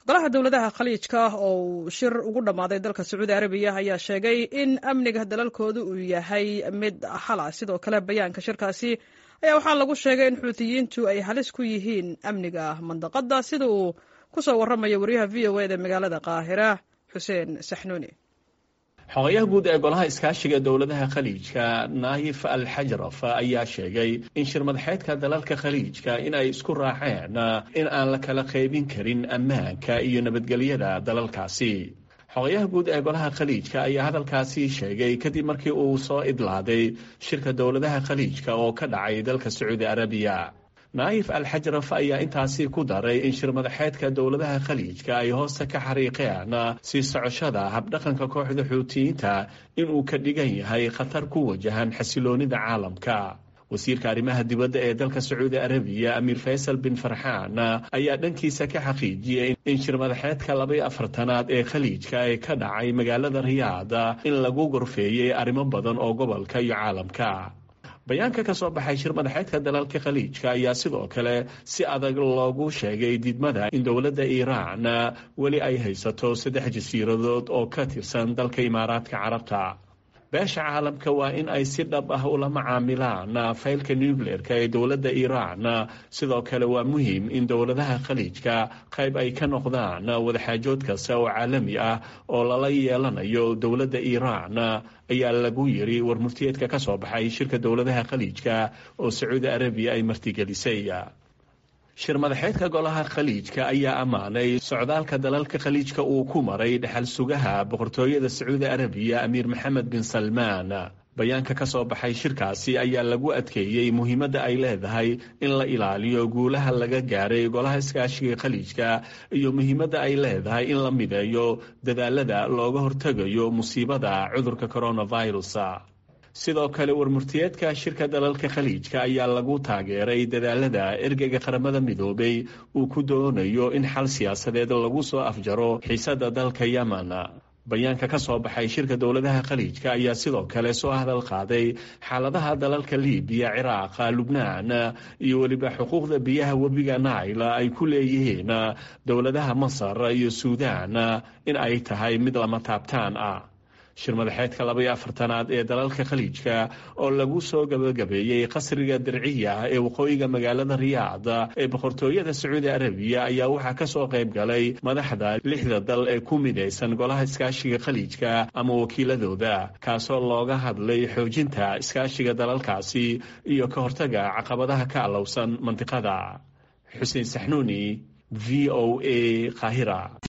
golaha dowladaha khaliijka oo uu shir ugu dhammaaday dalka sacuudi arabiya ayaa sheegay in amniga dalalkooda uu yahay mid xala sidoo kale bayaanka shirkaasi ayaa waxaa lagu sheegay in xuutiyiintu ay halis ku yihiin amniga mandaqada sida uu ku soo warramaya wariyaha v o eda magaalada qaahira xuseen saxnuuni xogayaha guud ee golaha iskaashiga dowladaha khaliijka naayif al xajraf ayaa sheegay in shirmadaxeedka dalalka khaliijka in ay isku raaceen in aan la kala qaybin karin ammaanka iyo nabadgelyada dalalkaasi xogayaha guud ee golaha khaliijka ayaa hadalkaasi sheegay kadib markii uu soo idlaaday shirka dowladaha khaliijka oo ka dhacay dalka sacuudi arabiya naayif al xajraf ayaa intaasi ku daray in shirmadaxeedka dowladaha khaliijka ay hoosta ka xariiqeen sii socoshada habdhaqanka kooxda xuutiyiinta inuu ka dhigan yahay khatar ku wajahan xasiloonida caalamka wasiirka arrimaha dibadda ee dalka sacuudi arabiya amiir faysal bin farxaan ayaa dhankiisa ka xaqiijiyey in shirmadaxeedka labaiyo afartanaad ee khaliijka ee ka dhacay magaalada riyaad in lagu gorfeeyey arrimo badan oo gobolka iyo caalamka bayaanka ka soo baxay shir madaxeedka dalalka khaliijka ayaa sidoo kale si adag loogu sheegay diidmada in dowladda iiraan weli ay haysato saddex jasiiradood oo ka tirsan dalka imaaraadka carabta beesha caalamka waa in ay si dhab ah ula macaamilaan faylka nucleerka ee dowladda iiraan sidoo kale waa muhiim in dowladaha khaliijka qayb ay ka noqdaan wadaxaajood kasta oo caalami ah oo lala yeelanayo dowladda iiraan ayaa lagu yiri war muftiyeedka ka soo baxay shirka dowladaha khaliijka oo sacuudi arabiya ay martigelisay shir madaxeedka golaha khaliijka ayaa ammaanay socdaalka dalalka khaliijka uu ku maray dhexal sugaha boqortooyada sacuudi arabiya amiir maxamed bin salmaan bayaanka ka soo baxay shirkaasi ayaa lagu adkeeyey muhiimadda ay leedahay in la ilaaliyo guulaha laga gaaray golaha iskaashiga khaliijka iyo muhiimadda ay leedahay in la mideeyo dadaalada looga hortegayo musiibada cudurka coronavirus sidoo kale warmurtiyeedka shirka dalalka khaliijka ayaa lagu taageeray dadaalada ergeyga qaramada midoobay uu ku doonayo in xal siyaasadeed lagu soo afjaro xiisada dalka yemen bayaanka ka soo baxay shirka dowladaha khaliijka ayaa sidoo kale soo hadal qaaday xaaladaha dalalka libiya ciraaqa lubnaan iyo weliba xuquuqda biyaha webiga naila ay ku leeyihiin dowladaha masar iyo suudaan in ay tahay mid lama taabtaan ah shir madaxeedka labaiyo afartanaad ee dalalka khaliijka oo lagu soo gabagabeeyey qasriga dirciya ee waqooyiga magaalada riyaad ee boqortooyada sacuudi arabiya ayaa waxaa ka soo qayb galay madaxda lixda dal ee ku midaysan golaha iskaashiga khaliijka ama wakiiladooda kaasoo looga hadlay xoojinta iskaashiga dalalkaasi iyo ka hortaga caqabadaha ka allowsan mantiqada xuseen saxnuuni v o a qaahira